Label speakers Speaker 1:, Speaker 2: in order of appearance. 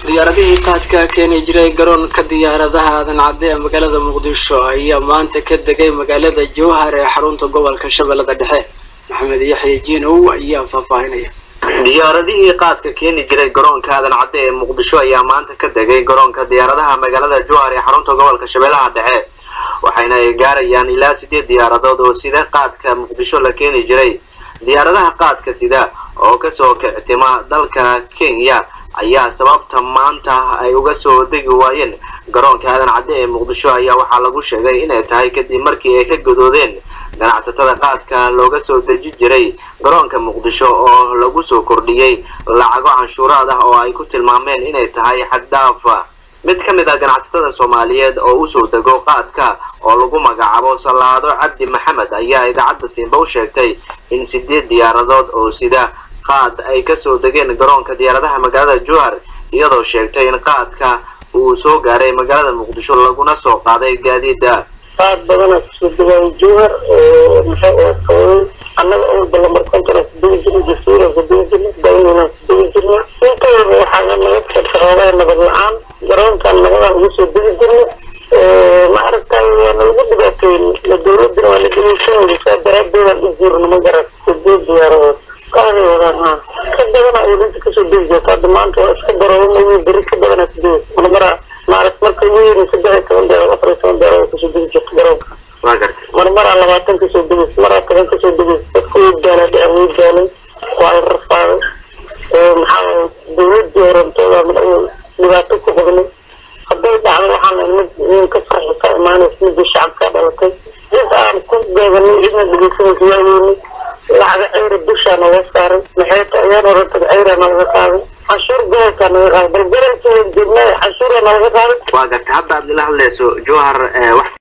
Speaker 1: diyaaradihii qaadka keeni jiray garoonka diyaaradaha aadan cadde ee magaalada muqdisho ayaa maanta ka degay magaalada jowhar ee xarunta gobolka shabeellada dhexe maxamed yaxya jiinow ayaa faahfaahinaya
Speaker 2: diyaaradihii qaadka keeni jiray garoonka aadan cadde ee muqdisho ayaa maanta ka degay garoonka diyaaradaha magaalada jowhar ee xarunta gobolka shabeellaha dhexe waxayna ay gaarayaan ilaa sideed diyaaradood oo sida qaadka muqdisho la keeni jiray diyaaradaha qaadka sida oo kasoo kictima dalka kenya ayaa sababta maanta ay uga soo degi waayeen garoonka aadan cadde ee muqdisho ayaa waxaa lagu sheegay inay tahay kadib markii ay ka gadoodeen ganacsatada qaadka looga soo deji jiray garoonka muqdisho oo lagu soo kordhiyey lacago canshuuraad ah oo ay ku tilmaameen inay tahay xaddaafa mid ka mid ah ganacsatada soomaaliyeed oo usoo dego qaadka oo lagu magacaabo salaado cabdi maxamed ayaa idaacadda siinba u sheegtay in sideed diyaaradood oo sida qaad ay kasoo degeen garoonka diyaaradaha magaalada jowhar iyadoo sheegtay in qaadka uu soo gaaray magaalada muqdisho laguna soo qaaday gaadiida
Speaker 3: qaad badana kasoo degaayo jowhar oo maxay ahayd qabay annaga oo ballamarkontana kudegi jirna jasiira kudegi jirna daynina kudegi jirna intayaba waxaa naga xirxirooday nabad la-aan garoonkan nabadaan ugu soo degi jirna ma aragtay waana lagu dhibaateyn la dowladina waa la dhegeysanaysa saa daraadeedaan u jirna ma garan sideed diyaaradood qaaday wadaan ha ka badana ay inta kasoo degi jirta hadda maanta waa iska baroomayo beri ka badana kudegi marmara maaragt marka weyn saddex iyo toban deerood afar iyo toban deerood kasoo degi jirta garoonka
Speaker 2: waa gartay
Speaker 3: marmaraa labaatan kasoo degeys maraa toban kasoo degeys dadku way daalay dhicin way daalay waa la rafaaday maxaa dowladii horantooda dhibaato ku qabnay hadday dhacdo waxaan mid nin ka farxi ka imaanaysa midii shacabka dhalatay cid aan ku beeganay cidna dhegeysanaysa waayeynay lacaga ceyra dushaa nooga saaray maxay ayaan horantad ceyra nooga qaaday canshuur gobolkaa nooga qaaday bal gobolkii waan joognay canshuuraa nooga qaaday
Speaker 2: waa gartay hadda aad ila hadlayso jowhar wax